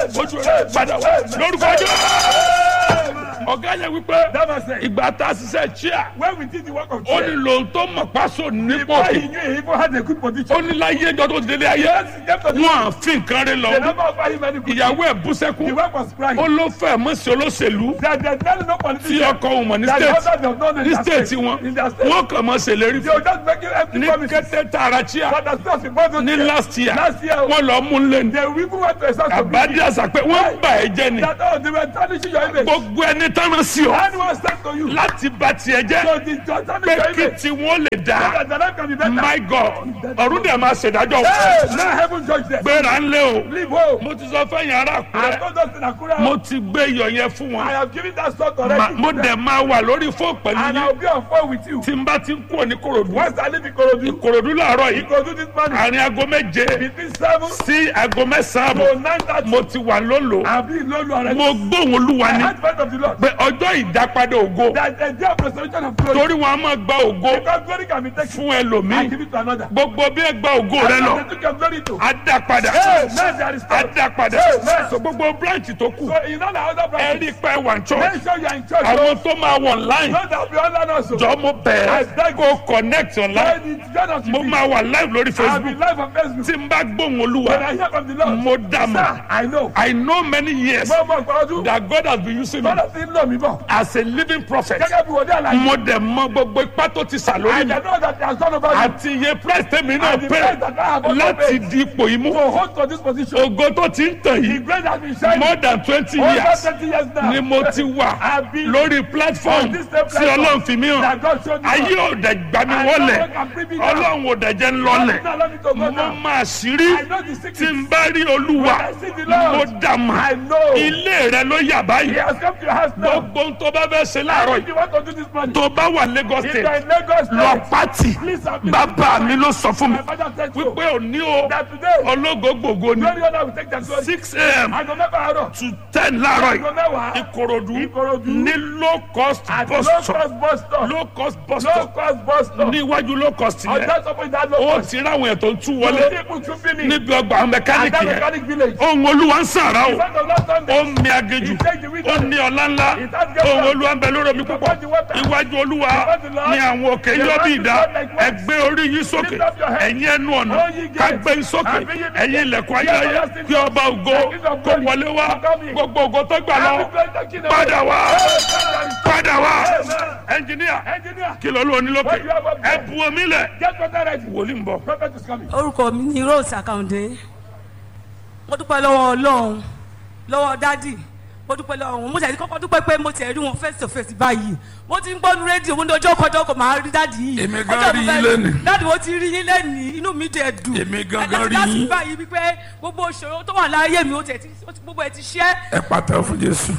ojú rẹ padà wá lórúkọ ọjọ́ ọ̀gá yẹn wípé That man said, ìgbà tá a ṣiṣẹ́ chia when we did the work of ó ní prayer, lòun tó mọ̀ pásò nípò before he knew he even had a good position. ó ní láyé ẹjọ́ tó ti délé ayé Yes, he came to the wọn à fi nǹkan rẹ They lọ never offer him any good ìyàwó ẹ̀ bú The sẹ́kún work was crying. ó ló fẹ́ mọ̀ sí olóṣèlú That there's no no tí politician. ọkọ òun mọ̀ ní That the state husband does not know ní in their state state. wọn In their state. wọn kàn mọ̀ ṣèlérí They fún will just make you empty ní promises. kété tààrà chia But that's not important. ní last year Last year, wọn lọ mú un lé ní they even went to a source of àbádé àṣà pé wọ́n bà ẹ́ jẹ́ ni that oh, they were tarnishing your image. gbogbo ẹni tánà sí ọ Anyone stand to you. láti bà tiẹ̀ jẹ́ So the judge tarnish pé your kí image. tiwọn lè dá That the life can be better. my god ọ̀run dẹ̀ máa ṣèdájọ́ Hey, now heaven judge them. gbéra ńlẹ̀ o Leave home. mo ti sọ fẹ́yìn ará I àkúrẹ́ told us in Akura, mo ti gbé iyọ̀ yẹn fún I wọn have given that sort Ma- already. mo dẹ̀ máa wà lórí fóònù pẹ̀lú And I yín will be on phone with you. tí n bá ti ń kúrò ní korodu Once I leave Ikorodu, korodu làárọ̀ yìí Ikorodu this morning, àárín aago méje between seven sí aago mẹ́sàn-án to àbọ̀ nine thirty, mo ti wà lólo I'll be in Lolu already. mo gbóhùn olúwa I ní heard word of the Lord. pé ọjọ́ ìdápadà ògo That the day of restoration of glory. torí wọn a máa gba ògo Because glory can be taken. fún I ẹlòmíì give it to another. gbogbo bí ẹ gba ògo rẹ lọ And they took your glory to. á dá padà Hey, man, there is á power. dá padà Amen. so gbogbo branch tó kù So in all the other ẹ branches, rí pé wà ní church make sure you are in church. àwọn tó máa wọ online Know that we all learn also. jọ mo bẹ̀rẹ̀ kó connect online Join it, join us mo with me. máa wà live lórí I'll be facebook live on Facebook. tí n bá gbóhùn When olúwa I hear from the Lord, mo dà mọ́ sir, I know. i know many years Mo mọ nǹkan ọdún. that god has been using me Bọ́lá ti ń lò mí bọ̀. as a living prophet Gẹ́gẹ́ bí wòlíì àlàyé. mo dẹ̀ mọ gbogbo ipá tó ti sà lórí I mi know that he has done over me. àti iye price tèmi náà And the pé price that I have also láti paid. di ipò yìí mú To hold to this position. ògo tó ti ń tàn The yìí grace has been shining. more than twenty Over years 20 years now. ni mo ti wà I've been lórí platform on this same tí platform ọlọ́run fi mí hàn that God showed me. ayé ò dẹ̀ gbà mí I wọlẹ̀ know God can bring me down. ọlọ́run ò dẹ̀ jẹ́ ń lọlẹ̀ Now let me to go mo now. máa ṣírí I know the tí secret. n bá rí olúwa When I see the Lord, mo dà mà I know. ilé rẹ ló yà He báyìí has come to your house now. gbogbo ohun tó bá fẹ́ ṣe láàárọ̀ If yìí you want to do this morning, tó bá wà Lagos if you are state in Lagos lọ State, pátì please have me. bàbá mi ló sọ fún mi My father said so. wípé òní o That today, ológo gbògo ni glory honor will take their glory. six a.m. Aago mẹ́fà àárọ̀. to ten láàárọ̀ Aago yìí mẹ́wàá. ìkòròdú Ìkòròdú. ní low cost At bus low stop cost bus stop. low cost bus Low stop cost bus stop. níwájú low cost On yẹn that top of that low ó cost. ti ráwọn ètò ń tú The wọlé people trooping me. níbi ọgbà àwọn At mẹkáníìkì that yẹn mechanic village. ohun olúwa ń sàrà o In front of last ó Sunday. ń mi agéjù He take the ó witness. ní ọlá ńlá ohun olúwa ń bẹ lórí omi púpọ̀ iwájú olúwa ní àwọn òkè yóò bí ìdá ẹgbẹ́ orí yín sókè ẹ̀yin ẹnu ọ̀nà kágbé yín sókè ẹ̀yin ilẹ̀kùn ayérayé kí ọba ògo kó wọlé wá gbogbo ògo tó gbà lọ padà wá padà wá ẹnjìníà Engineer, kí ló ló ní lókè ẹ bu omi lẹ̀ get water ready. wòlíì ń bọ̀. Prophet is coming. orúkọ mi ni rose akande mo dúpẹ́ lọ́wọ́ ọlọ́run lọ́wọ́ dádì mo dúpẹ́ lọ́wọ́ wọn mo tẹ̀lé kọ́kọ́ dúpẹ́ pé mo tẹ̀ rí wọn face to face báyìí mo ti ń gbọ́nu rédíò mo ní ọjọ́ kọjọ́ kò máa rí dádì yìí Èmi gan Ọjọ́ rí mo yín fẹ́- lénìí. dádì mo ti rí yín lẹ́nìí inú mi dẹ̀ dùn Èmi gangan Ẹ rí láti yín. báyìí wípé gbogbo ìṣòro tó wà láyé mi ó tẹ̀ tí ó ti- gbogbo ẹ̀ ti ṣẹ́ ẹ pàtẹ́wọ́ fún jésù.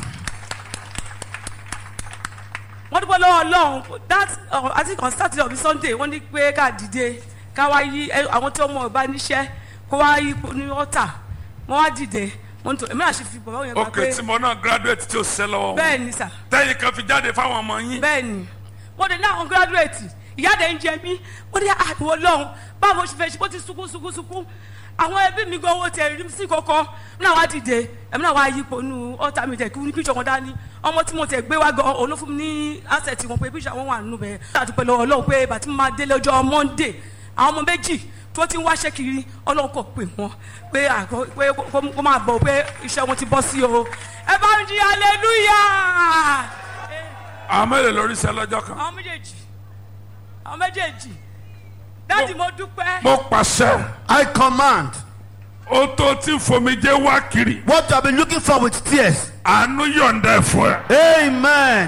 wọ́n dúpẹ́ lọ́wọ́ ọlọ́run that uh, I think on Saturday or Sunday wọ́n ní pé ká dìde ká wá yí ẹ, àwọn tí ọmọ ọba níṣẹ́ kó wá yí ipò ní ọ̀tà wọ́n wá dìde wọ́n tó èmi àṣẹ fi bọ̀ yẹn gbà ok pé tí mo náà graduate tí o ṣiṣẹ́ lọ́wọ́ wọn bẹ́ẹ̀ ni sà tẹ́yìn kan fi jáde fáwọn ọmọ yín bẹ́ẹ̀ ni mo dé ní àwọn gírádùrẹ́tì ìyá dẹ̀ ń jẹ mí mo ní àtìwọ́ lọ́hùn báwo ṣe fẹ́ ṣe bó ti sunkún sunkún sunkún àwọn ẹbí mi gan owó tẹ rí sí kọ́kọ́ mi náà wá dìde ẹ̀mí náà wá yípo nu ọ̀tá mi tẹ̀ kí ní píṣọ̀ wọn dání ọmọ tí mo tẹ̀ gbé wá gan òun ló fún mi ní asẹ̀tì wọn pé píṣọ̀ wọn wà nínú bẹ́ẹ̀ àdúpẹ́ lọ́wọ́ ọlọ́run pé bàtí mo máa délé ọjọ́ monday àwọn ọmọ méjì tó ti ń wáṣẹ́ kiri ọlọ́run kò pè wọ́n pé àgọ́ pé kó- kó máa bọ̀ pé iṣẹ́ wọn ti bọ́ sí o ẹ bá ń jí hallelujah àwọn mélòó lórí iṣẹ́ lọ́jọ́ kan. àwọn méjèèjì àwọn méjèèjì dáàdì mo dúpẹ́ mo pàṣẹ I command ó tó tí fomijé wá kiri what you have been looking for with tears. àánú yọ̀ǹda ẹ̀ fún ẹ. Amen.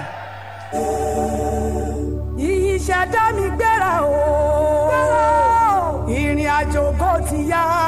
ìyìn ṣẹ̀dá mi gbéra o ìrìn àjò kò ti yá.